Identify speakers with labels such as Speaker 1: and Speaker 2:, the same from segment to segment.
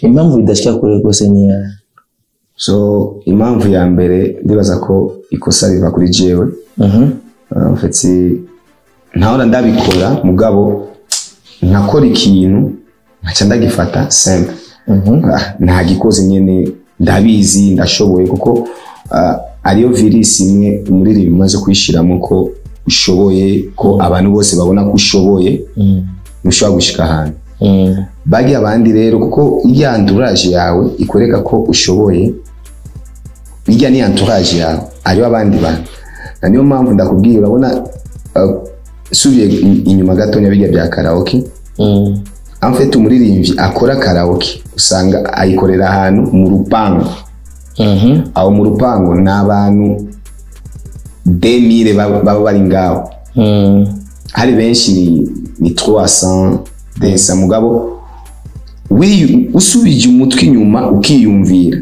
Speaker 1: impamvu bidashika kure rwose ni iyahe
Speaker 2: so impamvu ya mbere ndibaza ko ikosa riva kuri jewe
Speaker 1: Mhm.
Speaker 2: Uh, mfetse ntahora ndabikora mugabo nkakora ikintu nkaca ndagifata simple
Speaker 1: Mhm.
Speaker 2: Ah, ntagikoze nyene ndabizi ndashoboye kuko ah, ariyo virisi imwe umuririmbi umaze kuyishiramo ko ushoboye ko abantu bose babona ko ushoboye
Speaker 1: Mm.
Speaker 2: ntushobora gushika ahantu
Speaker 1: Mm.
Speaker 2: bagi abandi rero kuko irya entourage yawe ikwereka ko ushoboye irya ni entourage yawe hariho abandi bantu na niyo mpamvu ndakubwira urabona uh, subiye i- inyuma gatonya bijya bya karaoke
Speaker 1: Mm.
Speaker 2: amfite umuririmbyi akora karaoke usanga ayikorera ahantu mu rupangu
Speaker 1: Mhm.
Speaker 2: aho mu rupangu ni abantu demire baba baba bari ngaho
Speaker 1: Mm.
Speaker 2: hari benshi ni, ni 300 desa mugabo wiyu- usubije umutwe inyuma ukiyumvira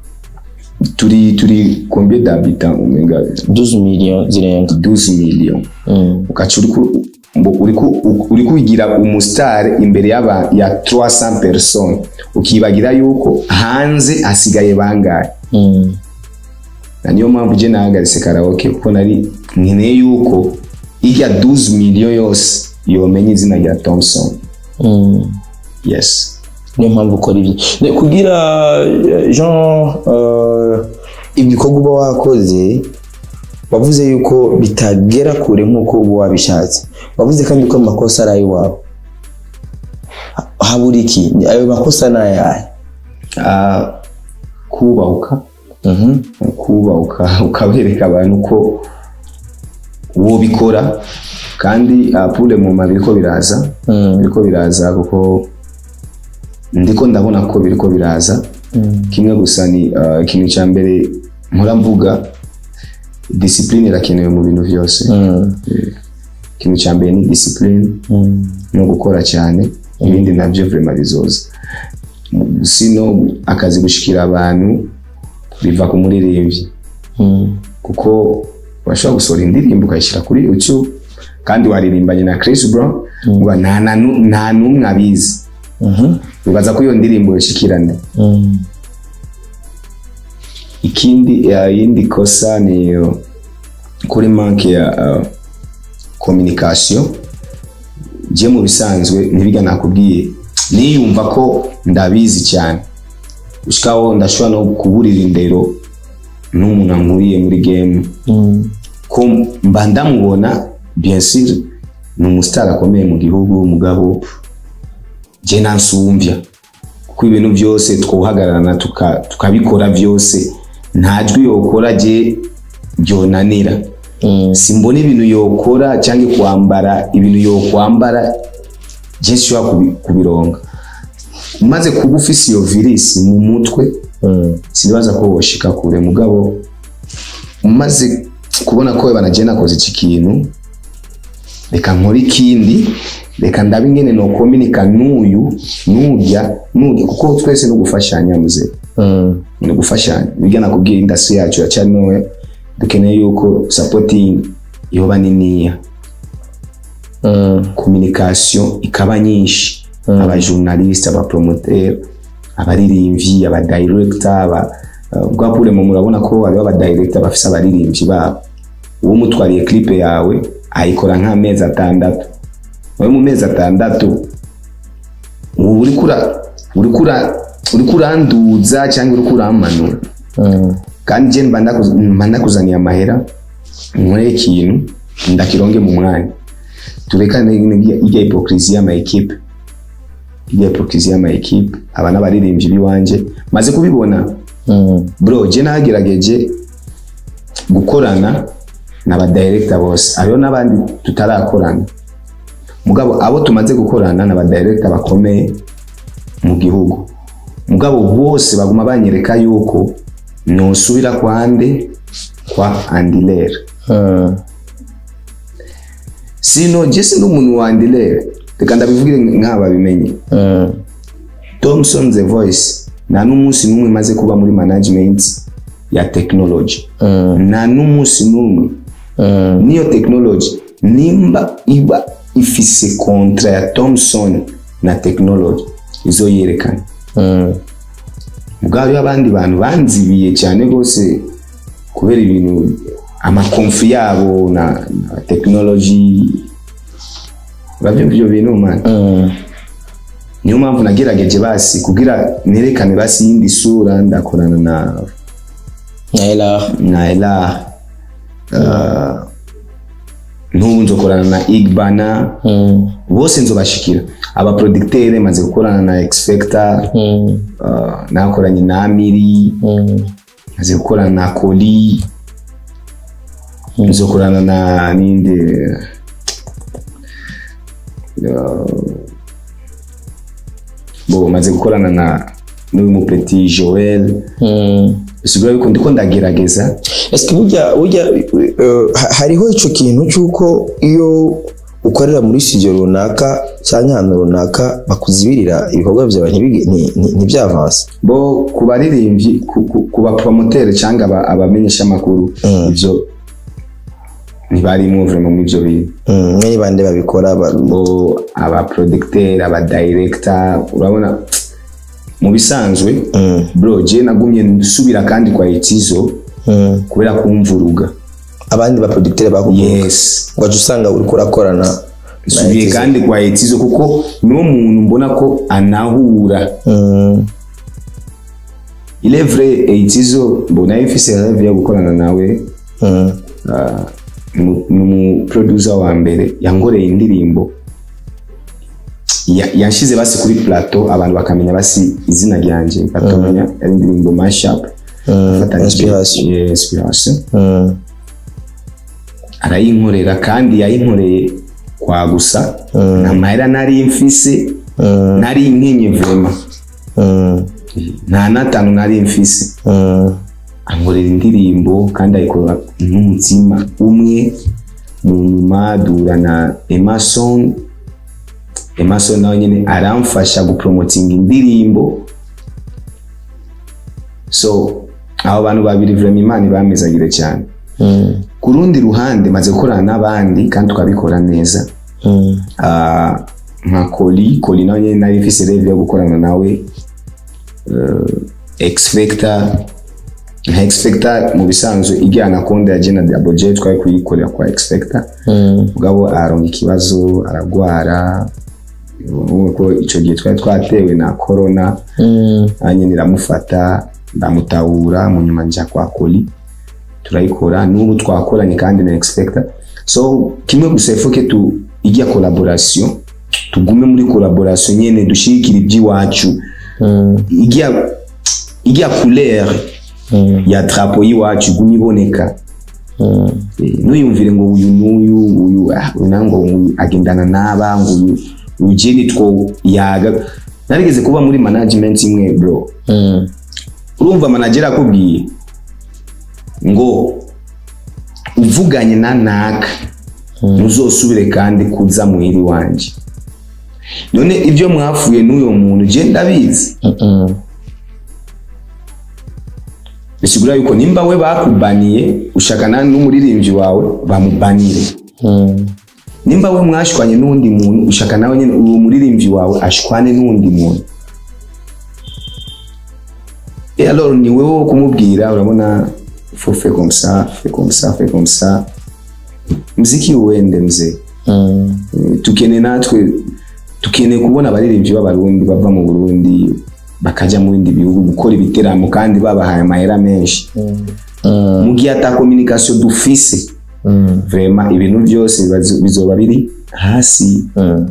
Speaker 2: turi turi combien d'habitants umenga
Speaker 1: 12 millions zirenga
Speaker 2: 12 millions
Speaker 1: Mm.
Speaker 2: ukaca uri uri kugira umusitari imbere y'aba ya 300 personnes ukibagira yuko hanze hasigaye bangahe
Speaker 1: Mm.
Speaker 2: na niyo mpamvu je nahagaritse karaoke kuko nari nkeneye yuko irya 12 millions yose yomenya izina rya Thompson
Speaker 1: Mm.
Speaker 2: yes
Speaker 1: niyo mpamvu ukora ibyo Ne- kugira eh, jean eh, ibikorwa uba wakoze wavuze yuko bitagera kure nk'uko uba wabishatse wavuze kandi ko amakosa ari ay'iwawe Ha- habura iki Ni- ayo makosa ni ayahe
Speaker 2: Ah, kubahuka
Speaker 1: Mhm.
Speaker 2: kubahuka ukabereka abantu ko uwo bikora kandi ah, pour le moment biriko biraza
Speaker 1: Mm.
Speaker 2: biriko biraza kuko ndiko ndabona ko biriko biraza
Speaker 1: Mm.
Speaker 2: kimwe gusa ni ah, ikintu cya mbere mpora mvuga discipline irakenewe mu bintu byose
Speaker 1: Mm.
Speaker 2: ikintu cya mbere ni discipline
Speaker 1: Mm.
Speaker 2: no gukora cyane ibindi nabyo vrema bizoza sino akazi gushikira abantu biva ku muririmbyi
Speaker 1: Mm.
Speaker 2: kuko urashobora gusohora indirimbo ukayishyira kuri youtube kandi waririmbanye na Chris Brown ngo nta na nu- nta n'umwe abizi
Speaker 1: Mhm.
Speaker 2: bibaza ko iyo ndirimbo yashikirane
Speaker 1: Mm.
Speaker 2: ikindi ya yindi kosa ni uh, kuri manke ya uh, communication je mu bisanzwe ntibiga nakubwiye niyumva ko ndabizi cyane gushikaho ndashobora no kuburira indero n'umuntu ankuriye muri game
Speaker 1: Mm.
Speaker 2: ko mba ndamubona bien sûr ni umusitari akomeye mu gihugu umugabo je nansumvya kuko ibintu byose twuhagararana tuka- tukabikora byose nta jwi yokora je byonanira
Speaker 1: Mm.
Speaker 2: simbona ibintu yokora cyangwa kwambara ibintu yokwambara je nshobora kubi- kubironga umaze kuba ufise iyo virisi mu mutwe
Speaker 1: Mm.
Speaker 2: sinibaza ko woshika kure mugabo umaze kubona ko banagiye nakoze iki kintu reka nkore ikindi reka ndabe ingene no kominika n'uyu n'urya n'urya kuko twese no gufashanya muze
Speaker 1: Mm.
Speaker 2: ni gufashanya bijya nakubwiye industry yacu iracyari ntoya dukeneye yuko supporting yoba niniya
Speaker 1: Mm.
Speaker 2: communication ikaba nyinshi abajournaliste abapromoteur abaririmbyi abadirector aba bwa pure mu murabona ko hariho abadirector bafise abaririmbyi babo uwo mutwariye clip yawe ayikora nk'amezi atandatu wowe mu mezi atandatu ubu uri kura uri kura uri kuranduza cyangwa uri kurampanura
Speaker 1: Mm.
Speaker 2: kandi je mba ndaku- mba ndakuzaniye amahera nkore ikintu ndakironge mu mwanya turekane ijya hipokrisi y'ama ekipe ijya hipokrisi y'ama ekipe aba n'abaririmbyi b'iwanje maze kubibona
Speaker 1: Mm.
Speaker 2: bro je nagerageje gukorana n'abadirector bose hariho n'abandi tutarakorana mugabo abo tumaze gukorana n'abadirector bakomeye mu gihugu mugabo bose baguma banyereka yuko nosubira kwa nde kwa andilere
Speaker 1: Mm.
Speaker 2: sino je sindi umuntu wa andilere reka ndabivugire nk'aba bimenye
Speaker 1: Mm.
Speaker 2: Thomson the voice nta n'umunsi n'umwe maze kuba muri management ya technology
Speaker 1: Mm.
Speaker 2: nta n'umunsi n'umwe
Speaker 1: Mm.
Speaker 2: niyo technology nimba iba ifise kontra ya Thomson na technology izo yerekana
Speaker 1: Mm.
Speaker 2: ubwo hariho abandi bantu banzibiye cyane rwose kubera ibintu amakonfi yabo na, na tekinoloji urabyumva ibyo bintu man
Speaker 1: Mm.
Speaker 2: niyo mpamvu nagerageje basi kugira nerekane basi yindi sura ndakorana na
Speaker 1: Naila.
Speaker 2: na ela uh, n'ubu nzokorana na igbana
Speaker 1: Mm.
Speaker 2: bose nzobashikira abaproducteur maze gukorana na expecta
Speaker 1: Mm.
Speaker 2: uh, nakoranye na amiri
Speaker 1: Mm.
Speaker 2: maze gukorana na koli nzokorana na ninde uh, bo maze gukorana na n'uyu mupeti joel
Speaker 1: Mm.
Speaker 2: bisigura yuko ndiko ndagerageza
Speaker 1: Ese burya burya eh, ha- hariho ico kintu cy'uko iyo ukorera muri studio runaka cyangwa ahantu runaka bakuzibirira ibikorwa byawe ntibige- nti- nti- ntibyavanse
Speaker 2: bo ku baririmbyi ku- ku- ku bapromotere cyangwa aba- abamenyesha amakuru ibyo ntibarimo vraiment mu ibyo bintu
Speaker 1: Mm, mwe ni bande babikora ba-
Speaker 2: bo abaproducteur abadirector urabona mu bisanzwe
Speaker 1: Mm,
Speaker 2: bro je nagumye nsubira kandi kwa itizo
Speaker 1: mm.
Speaker 2: kubera kumvuruga
Speaker 1: abandi baproducteur bakubwiye
Speaker 2: yes
Speaker 1: waje usanga uriko urakorana na
Speaker 2: nsubiye
Speaker 1: Etizo.
Speaker 2: kandi kwa itizo kuko niwo muntu mbona ko anahura
Speaker 1: Mm,
Speaker 2: il est vrai itizo mbona ifise rêve yo gukorana nawe
Speaker 1: mm,
Speaker 2: Ah, ni umuproducer wa mbere yankoreye indirimbo Ya- yanshize basi kuri plateau abantu bakamenya basi izina ryanjye bakamenya ari indirimbo mashup
Speaker 1: mm.
Speaker 2: Afatanyije-
Speaker 1: Inspiration.
Speaker 2: Yeah, inspiration
Speaker 1: Mm,
Speaker 2: arayinkorera kandi yayinkoreye kwa gusa nta mahera nari mfise
Speaker 1: mm,
Speaker 2: nari nkenye vrema
Speaker 1: mm,
Speaker 2: nta n'atanu nari mfise
Speaker 1: mm.
Speaker 2: ankorera indirimbo kandi ayikora n'umutima umwe mu nyuma duhura na emerson emerson nawe nyine aramfasha gupromotinga indirimbo so abo bantu babiri vrema imana ibamezagire cyane
Speaker 1: Mm,
Speaker 2: ku rundi ruhande maze gukorana n'abandi kandi tukabikora neza
Speaker 1: mm,
Speaker 2: Ah, nka koli koli nawe nyine nari mfise reve yo gukorana nawe uh, expecta nka expecta mu bisanzwe ijyana konde ya jena double j twari kuyikorera kwa expecta
Speaker 1: mm,
Speaker 2: mugabo aronga ikibazo aragwara urumva ko icyo gihe twari twatewe na corona
Speaker 1: mm,
Speaker 2: nanjye niramufata ndamutahura mu nyuma njya kwa koli turayikora n'ubu twakoranye kandi na expecta so kimwe gusa ifoke tu ijya collaboration tugume muri collaboration nyene dushigikira iby'iwacu
Speaker 1: mm,
Speaker 2: ijya ijya couleur
Speaker 1: mm,
Speaker 2: ya drapo y'iwacu igume iboneka
Speaker 1: mm.
Speaker 2: Eh, ntuyumvire ngo uyu n'uyu uyu ah, uyu nango uyu agendana n'aba ngo uyu uyu jeni two yaga narigeze kuba muri management imwe bro
Speaker 1: Mm,
Speaker 2: urumva manager akubwiye ngo uvuganye na naka ntuzosubire kandi kuza muhiri wanje none ibyo mwafuye n'uyo muntu je ndabizi
Speaker 1: mm, mm.
Speaker 2: bisigura yuko nimba we bakubaniye ushakana n'umuririmbyi wawe bamubanire
Speaker 1: Mm,
Speaker 2: nimba we mwashwanye n'undi muntu ushaka nawe nyine uwo muririmbyi wawe ashwane n'undi muntu et alors ni wewe wo kumubwira urabona faut faire comme ça fait comme ça fait comme ça mziki uende mzee
Speaker 1: mm,
Speaker 2: Eh, tukene natwe tukene kubona abaririmbyi b'abarundi bava mu burundi bakaja mu bindi bihugu gukora ibiteramo kandi babahaye amahera menshi
Speaker 1: mm,
Speaker 2: mu gihe ata communication dufise
Speaker 1: mm,
Speaker 2: vraiment ibintu byose bibazo- bizoba biri hasi
Speaker 1: mm.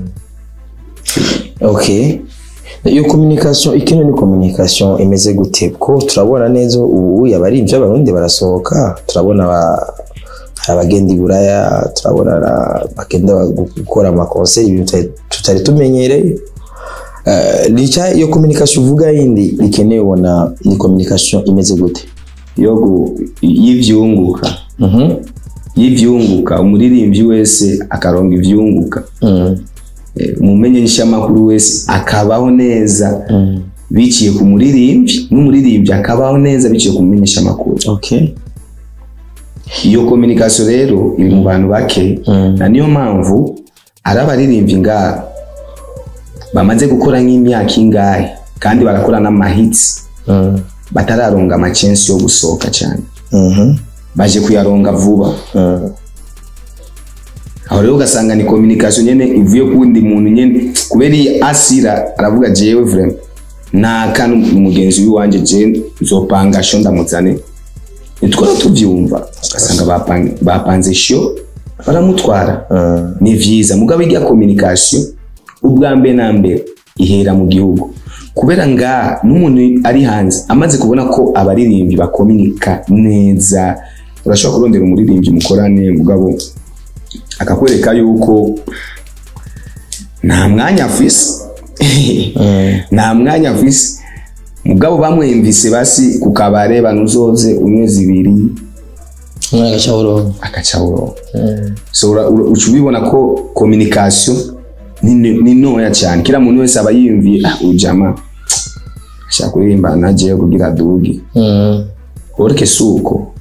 Speaker 1: okay iyo communication ikino ni communication imeze gute ko turabona neza ubu abarimvyi b'abarundi barasohoka turabona aba- hari abagenda i buraya turabona ara- bagenda gu- gukora amakonseri ibintu tutari- tutari tumenyereye Eh, ni cya iyo communication uvuga yindi ikeneye ubona ni communication imeze gute
Speaker 2: yo gu- y'ivyunguka
Speaker 1: Mhm.
Speaker 2: y'ivyunguka umuririmbyi wese akaronga ivyunguka
Speaker 1: Mm,
Speaker 2: Eh, umumenyeshamakuru wese akabaho neza
Speaker 1: mm.
Speaker 2: biciye ku muririmbyi n'umuririmbyi akabaho neza biciye ku mumenyeshamakuru
Speaker 1: okay
Speaker 2: iyo communication rero iri mu bantu bake
Speaker 1: Mm.
Speaker 2: na niyo mpamvu ari abaririmbyi ngaha bamaze gukora nk'imyaka ingahe kandi barakora n'amahitsi
Speaker 1: Mm.
Speaker 2: batararonga amacensi yo gusohoka cyane
Speaker 1: Mhm.
Speaker 2: baje kuyaronga vuba
Speaker 1: Mm.
Speaker 2: aho rero ugasanga ni communication nyene ivuye kundi muntu nyene kubera iyi asira aravuga jewe vraiment nta kantu umugenzi w'iwanje je nzopanga sho ndamuzane nitwara tuvyumva ugasanga bapan- bapanze sho baramutwara
Speaker 1: Mm.
Speaker 2: ni vyiza mugabo irya communication ubwa mbere na mbere ihera mu gihugu kubera nga n'umuntu ari hanze amaze kubona ko abaririmbyi bakominika neza urashobora kurondera umuririmbyi mukorane mugabo akakwereka yuko nta mwanya afise nta mwanya afise mugabo bamwumvise basi ku kabare banuzoze umwe zibiri
Speaker 1: umwe agaca urongo
Speaker 2: akaca urongo so ura- ura- uca ubibona ko communication ni ni ntoya cyane kila muntu wese aba yiyumviye ah ujama ashaka kuririmba najeyo kugira aduge orike si uko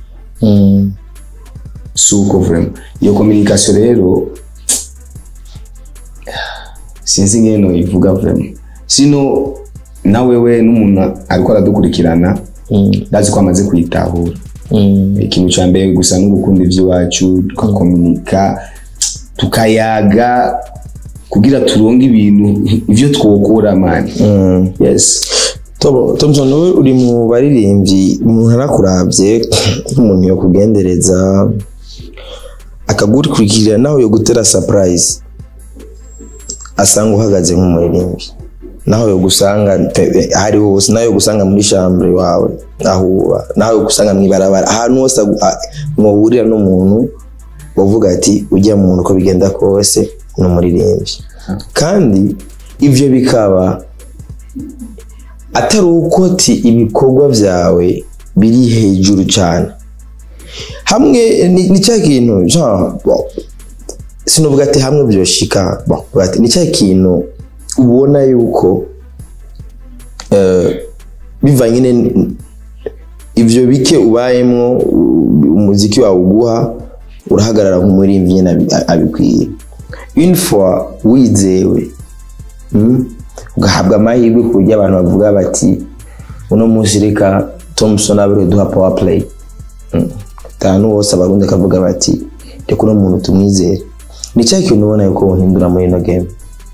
Speaker 2: si uko vraiment iyo communication rero sinzi ngene noyivuga vraiment sino na wewe n'umuntu ariko aradukurikirana ndazi ko amaze kuyitahura ikintu cya mbere gusa no gukunda iby'iwacu tugakominika tukayaga kugira turonge ibintu ibyo twokora mani yes
Speaker 1: Tobo, Thompson wowe uri mu baririmbyi umuntu arakurabye nk'umuntu yo kugendereza akagukurikirira nawe yo gutera surprise asanga uhagaze nk'umuririmbyi naho yo gusanga pe- ahari hose nawe yo gusanga muri chambre wawe aho uba nawe yo gusanga mw'ibarabara ahantu hose agu- a- muhurira n'umuntu uvuga ati ujya mu muntu uko bigenda kose ni umuririmbyi kandi ibyo bikaba atari uko ti ibikorwa byawe biri hejuru cyane hamwe ni ni cya kintu genre, bon, sinovuga ati hamwe byoshika bon, vuga ati, ni cya kintu ubona yuko eh, bivanye ne- ivyo bike ubayemwo u- umuziki wawe uguha urahagarara nk'umuririmbyi nyine abi- abikwiye une fois wizewe mm, ugahabwa amahirwe ku buryo abantu bavuga bati uno munsi reka thompson abere duha power play Mm. ahantu hose abarundi akavuga bati reka uno muntu tumwizere ni cya kintu ubona yuko wohindura muri ino game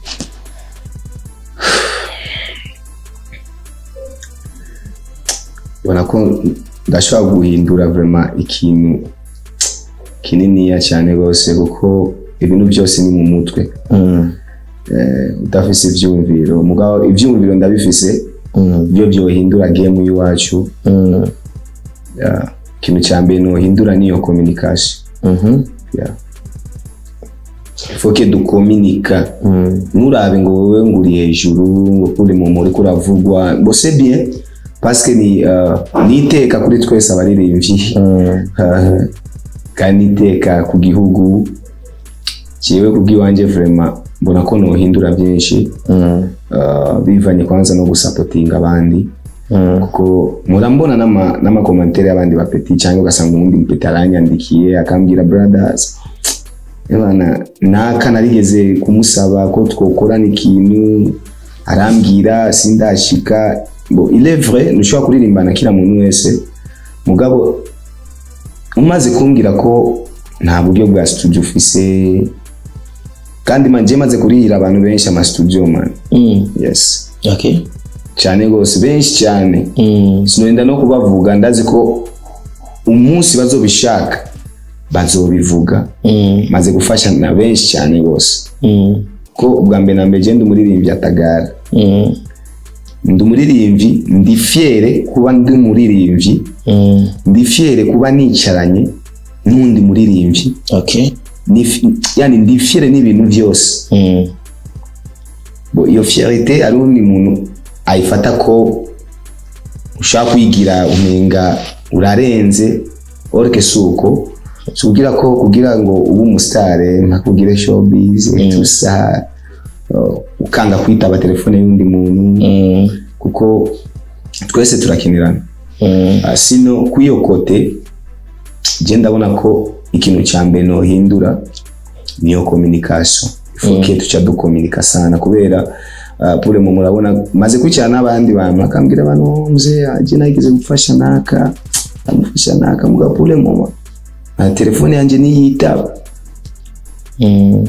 Speaker 2: ubona ko ndashobora guhindura vraiment ikintu kininiya cyane rwose kuko ibintu byose ni mu mutwe
Speaker 1: Mm,
Speaker 2: eh, udafise ivyumviro mugabo ivyumviro ndabifise
Speaker 1: mm,
Speaker 2: byo byohindura game y'iwacu
Speaker 1: mm,
Speaker 2: Yeah. ikintu cya mbere nohindura niyo communication
Speaker 1: mhm,
Speaker 2: Yeah. foke dukominika
Speaker 1: mm,
Speaker 2: nturabe ngo wowe ngo uri hejuru ngo uri mu muri kuravugwa ngo c'est bien parce que ni uh, ni iteka kuri twese abaririmbyi
Speaker 1: mm,
Speaker 2: Uh, kandi iteka ku gihugu jewe kubw'iwanjye vraiment mbona ko nohindura byinshi
Speaker 1: mm,
Speaker 2: uh, bivanye kwanza no gusapotinga abandi
Speaker 1: mm,
Speaker 2: kuko murambona n'ama- n'amakomantere y'abandi bapeti cyangwa ugasanga uwundi mupeti aranyandikiye akambwira brothers Ebana, naka narigeze kumusaba ko twokorana ikintu arambwira sindashika bo il est vrai ntushobora kuririmbana kila muntu wese mugabo umaze kumbwira ko nta buryo bwa studio ufise kandi manje maze kurihira abantu benshi ama studio man
Speaker 1: mm.
Speaker 2: yes
Speaker 1: okay
Speaker 2: cyane rwose benshi cyane
Speaker 1: mm,
Speaker 2: sinenda no kubavuga ndazi ko umunsi bazobishaka bazobivuga
Speaker 1: mm,
Speaker 2: maze gufasha na benshi cyane rwose
Speaker 1: mm,
Speaker 2: ko ubwa mbere na mbere genda umuririmbyi atagara
Speaker 1: mm,
Speaker 2: ndi umuririmbyi ndi fiere kuba ndi umuririmbyi
Speaker 1: mm,
Speaker 2: ndi fiere kuba nicaranye n'undi muririmbyi
Speaker 1: okay
Speaker 2: Ni fi- yani ndi fiere n'ibintu byose
Speaker 1: mm,
Speaker 2: Bo, iyo fierite ari undi muntu ayifata ko ushaka kwigira umenga urarenze orike si uko si kugira ko kugira ngo ube umusitare ntakugire showbiz tusa uh, ukanga kwitaba telefone y'undi muntu
Speaker 1: mm,
Speaker 2: kuko twese turakinirana
Speaker 1: mm,
Speaker 2: Ah, sino kw'iyo kote je ndabona ko ikintu cya mbere nohindura niyo communication ifoke tuca dukominika sana kubera uh, pure mu murabona maze kwicara n'abandi bantu akambwira abantu "Oh, mzee aje nageze gufasha naka amufasha naka muga pure mu na telefone yanje niyitaba
Speaker 1: Mm.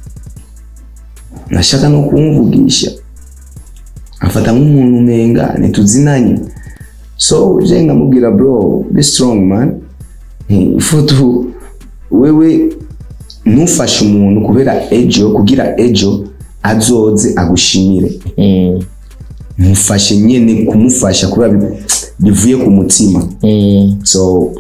Speaker 2: nashaka no kumvugisha afata nk'umuntu umenga ntituzinanye so je nkamubwira bro be strong man Eh, ifo tu wewe ntufashe umuntu kubera ejo kugira ejo azoze agushimire
Speaker 1: Mm.
Speaker 2: mufashe nyene kumufasha kubera bi- bivuye ku mutima
Speaker 1: Mm.
Speaker 2: so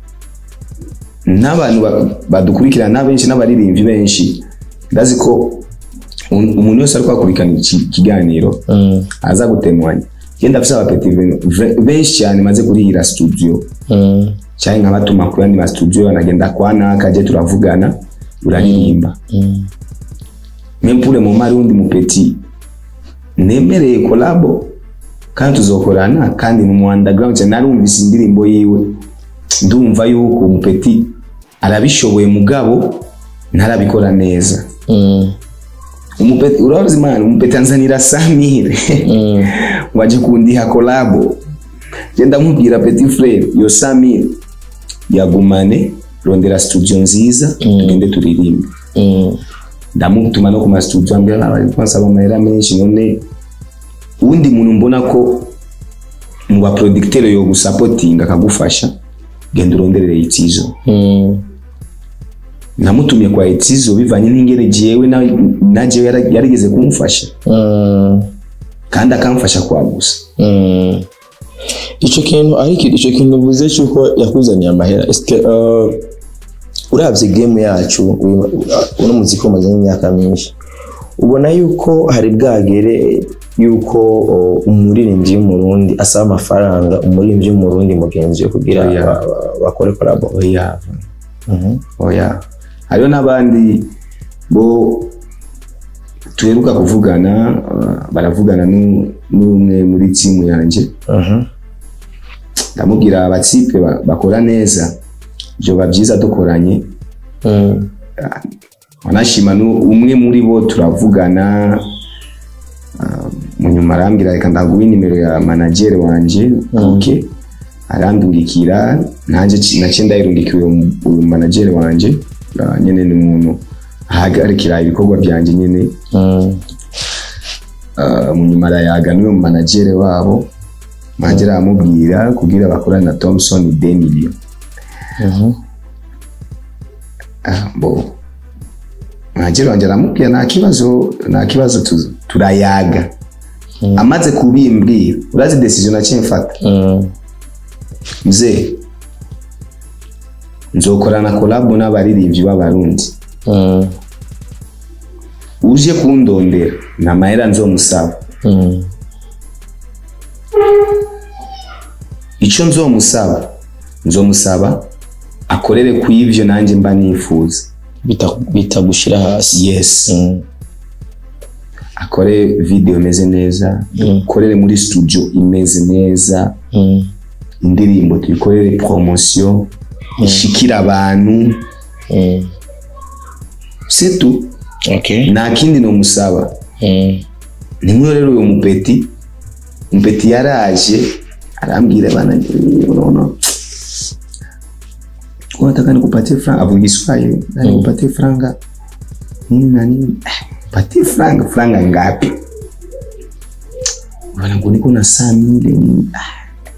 Speaker 2: n'abantu ba- badukurikirana benshi n'abaririmbyi benshi ndazi ko un- umuntu wese ariko akurikirana iki kiganiro
Speaker 1: Mm.
Speaker 2: aza gutemwanya genda afise abapeti ben- ve- benshi cyane maze kurihira studio
Speaker 1: Mm.
Speaker 2: cyane nkabatuma ku yandi ma studio anagenda kwa naka je turavugana uraririmba
Speaker 1: Mm.
Speaker 2: mempure mu mari wundi mupeti nemereye kolabo kandi tuzokorana kandi ni mu underground cyane narumvise indirimbo yiwe ndumva yuko umupeti arabishoboye mugabo ntarabikora neza
Speaker 1: Mm.
Speaker 2: umupeti urazi imana umupeti anzanira samire
Speaker 1: Mm.
Speaker 2: waje kundiha kolabo je ndamubwira petit frere yo samire yagumane rondera studio nziza tugende turirimbe
Speaker 1: Mm.
Speaker 2: ndamutuma no ku mastudio ambwira "Ah, bari kwansaba amahera menshi none uwundi muntu mbona ko mu baproducteur yo gusapotinga akagufasha genda uronderere itizo
Speaker 1: Mm.
Speaker 2: namutumye kwa itizo bivanye n'ingene jewe na, na jewe yara- yarigeze kumufasha
Speaker 1: Mm.
Speaker 2: kandi akamfasha kwagusa
Speaker 1: Mm. ico kintu ariko ico kintu uvuze cyuko yakuzaniye amahera eske uh, uravye game yacu uyu- uno muziki umaze imyaka myinshi ubona yuko hari bwagere yuko uh, umuririmbyi w'umurundi asaba amafaranga umuririmbyi w'umurundi mugenzi we kugira
Speaker 2: Oya.
Speaker 1: ba- ba- bakore collabo
Speaker 2: oya
Speaker 1: Mhm.
Speaker 2: oya hariho n'abandi bo tuheruka kuvugana uh, baravugana nu- n'umwe muri timu yanje
Speaker 1: Mhm.
Speaker 2: ndamubwira abatsipe ba- bakora neza byoba byiza dukoranye
Speaker 1: Mm.
Speaker 2: wanashima nu- umwe muri bo turavugana ah, mu nyuma arambwira reka ndaguhe nimero ya managere wanje ok arandungikira nanjye ci- naciye ndayirungikiye uyu uyu managere wanje ah, nyene ni umuntu ahagarikira ibikorwa byanje nyene
Speaker 1: Mm.
Speaker 2: Ah, mu nyuma arayaga n'uwo managere wabo managere aramubwira kugira bakorane na Thomson Demilio
Speaker 1: Mhm.
Speaker 2: Ah, bo managere wanjye aramubwira nta kibazo nta kibazo tu- turayaga amaze kubimbwira urazi decision naciye mfata
Speaker 1: Mm.
Speaker 2: mzee nzokorana kolabo n'abaririmbyi b'abarundi
Speaker 1: Mm.
Speaker 2: uje kundondera nta mahera nzomusaba
Speaker 1: Mm.
Speaker 2: icyo nzomusaba nzomusaba akorere ku ivyo nanjye mba nifuza
Speaker 1: Bita- bita gushira hasi
Speaker 2: yes
Speaker 1: Mm.
Speaker 2: akore video imeze neza dukorere muri studio imeze neza
Speaker 1: Mm.
Speaker 2: indirimbo tuyikorere promotion ishikira abantu
Speaker 1: Mm.
Speaker 2: setu
Speaker 1: Okay.
Speaker 2: nta kindi nomusaba
Speaker 1: Mm.
Speaker 2: nimwe rero uyu mupeti mupeti yaraje arambwira bana unaona unataka nikupatie franga avuga Kiswahili "Na nikupatie franga nini na nini Ah, patie franga franga ngapi bana ngo niko na saa mile nini Ah.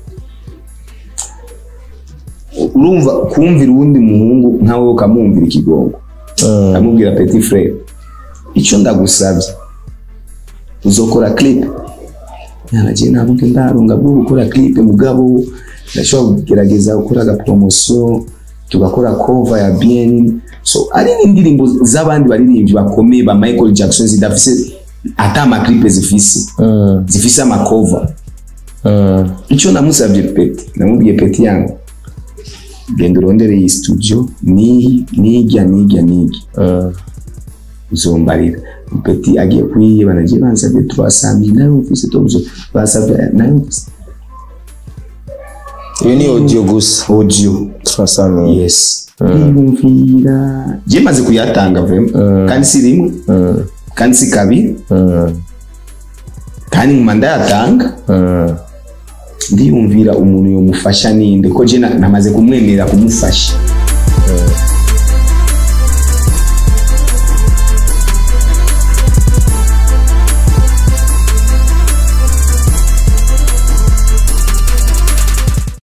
Speaker 2: urumva kumvira uwundi muhungu nkawe ukamwumvira ikigongo
Speaker 1: Mm.
Speaker 2: amubwira petit frere icyo ndagusabye uzokora clip naragiye ntabwo ndarunga bwo gukora clip mugabo ndashobora kugerageza gukora aga promotion tugakora cover ya bien so ari n'indirimbo z'abandi baririmbyi bakomeye ba Michael Jackson zidafise ata ama clip zifise
Speaker 1: Mm.
Speaker 2: zifise ama cover
Speaker 1: Mm.
Speaker 2: icyo namusabye peti namubwiye peti yangu genda urondere iyi studio ni nijya nijya nijya
Speaker 1: Mm.
Speaker 2: uzombarira peti agiye kuyiba nagiye bansabye twasamye nawe mfise tuzo basabye nawe mfise
Speaker 1: iyo ni audio gusa
Speaker 2: audio
Speaker 1: turasamiye
Speaker 2: yes niyumvira je maze kuyatanga vrema kandi si rimwe
Speaker 1: Mm.
Speaker 2: kandi si kabiri
Speaker 1: Mm.
Speaker 2: kandi nguma ndayatanga
Speaker 1: Mm.
Speaker 2: ndiyumvira umuntu yomufasha ninde ko je na- namaze kumwemerera kumufasha